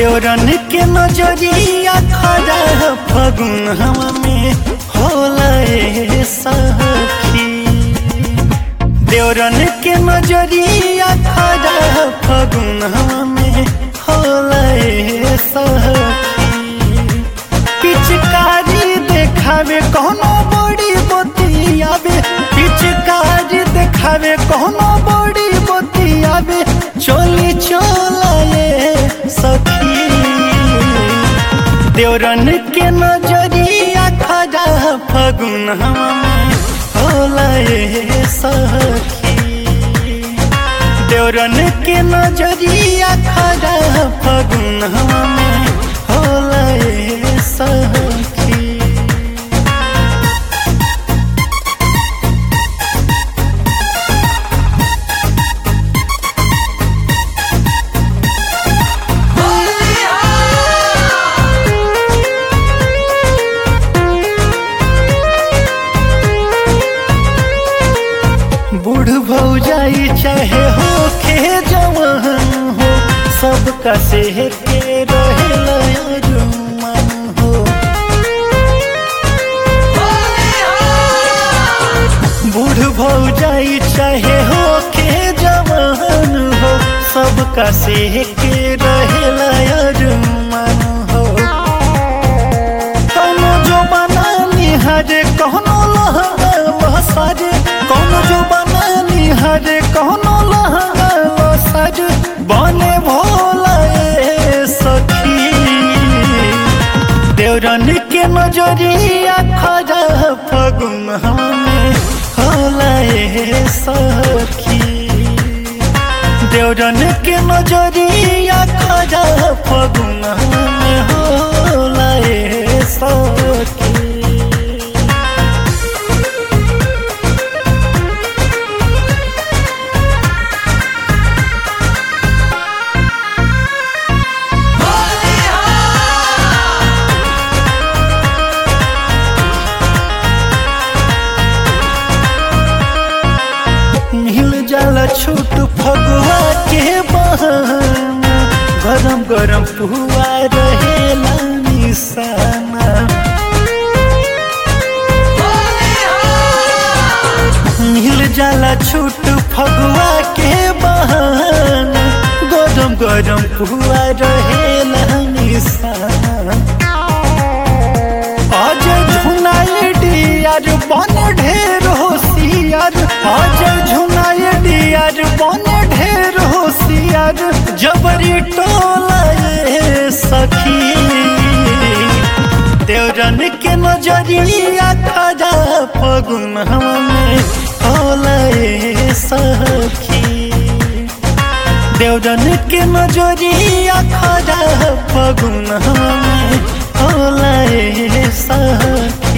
देवरन के नजरिया खड़ा फगुन हवा में होला ए सखी देवरन के नजरिया खड़ा फगुन हवा में होला ए सखी पिचकारी देखावे कोनो बड़ी बतियावे पिचकारी देखावे कोनो बड़ी बतियावे चोली चोलाए सखी देवरन के नजरिया खजा फगुन हवा में होला ए सखी देवरन के नजरिया खजा फगुन हवा में होला ए सखी बूढ़ भौजाई चाहे हो के जवान हो सबका से के रहेला अरमान हो बूढ़ भौजाई चाहे हो के जवान हो सबका से के रहेला अरमान हो कौनो जो बना निहारे कौनो लहंगा लहसारे कौनो जो बना निहारे कौनो लहंगा लहसारे बने भोला ए सखी देवरन के नजरिया खजा फगुन हमें होला ए सखी देवरन के नजरिया खजा फगुन में होला ए सखी मिल जाला छूट फगुआ के बहाना गरम गरम पुआ रहेला निशाना मिल जाला छूट फगुआ के बहाना गरम गरम पुआ रहेला निशाना आज झुनाए डियार बन ढेर होशियार आज झुनाए डियार बन ढेर होशियार जबरी टोला ये सखी देवरन के नजरिया खजा फगुन हमें होला ए सखी देवरन के नजरिया खजा फगुन हमें होला ए सखी